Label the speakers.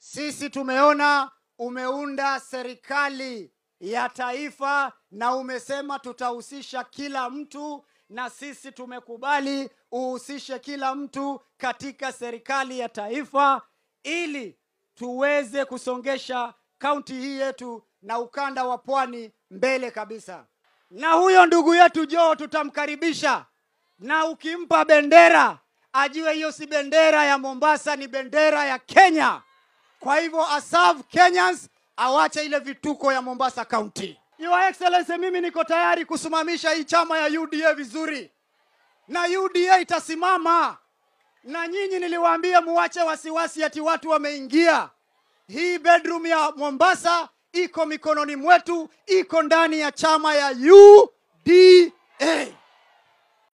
Speaker 1: Sisi tumeona umeunda serikali ya taifa na umesema tutahusisha kila mtu, na sisi tumekubali uhusishe kila mtu katika serikali ya taifa ili tuweze kusongesha kaunti hii yetu na ukanda wa pwani mbele kabisa. Na huyo ndugu yetu Joe tutamkaribisha, na ukimpa bendera ajue hiyo si bendera ya Mombasa, ni bendera ya Kenya. Kwa hivyo aserve Kenyans, awache ile vituko ya Mombasa County. Your Excellency, mimi niko tayari kusimamisha hii chama ya UDA vizuri, na UDA itasimama. Na nyinyi niliwaambia muwache wasiwasi ati watu wameingia. Hii bedroom ya Mombasa iko mikononi mwetu, iko ndani ya chama ya UDA.